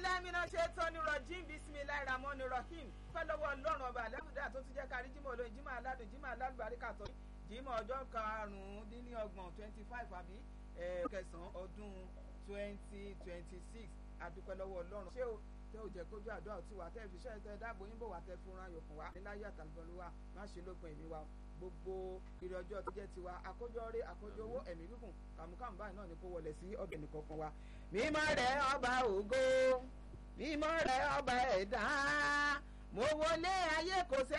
bilamina ṣe tọ́ni rọ̀jìn bisimilayi ramoni rahim fẹ́ lọ́wọ́ ọlọ́run ọba àlẹ́kùdá tó ti jẹ́ kárí jímọ̀ olóyin jímọ̀ aládùn jímọ̀ alálùbáríkà tó jímọ̀ ọjọ́ karùn-ún-dín-ní-ọgbọ̀n twenty five àbí kẹsàn-án ọdún twenty twenty six adúpẹ́ lọ́wọ́ ọlọ́run ṣé o tẹ ò jẹ́ kójú àdúrà tí wà tẹ́ fi ṣẹ́ tẹ dáàbò yín bò wà tẹ fún ra yòókùn wa níláyé àtàlùbọ̀lùwà má ṣe lópin èmi wa gbogbo ìrìn ọjọ́ tó jẹ́ tiwa àkójọ rẹ àkójọ owó ẹ̀mí gígùn kàmúkàmú báyìí náà ni kó wọlé sí ọbẹ̀ nìkankan wa. mímọ́ rẹ̀ ọba ògo mímọ́ rẹ̀ ọba ẹ̀dá mo wọlé ayé kò sẹ́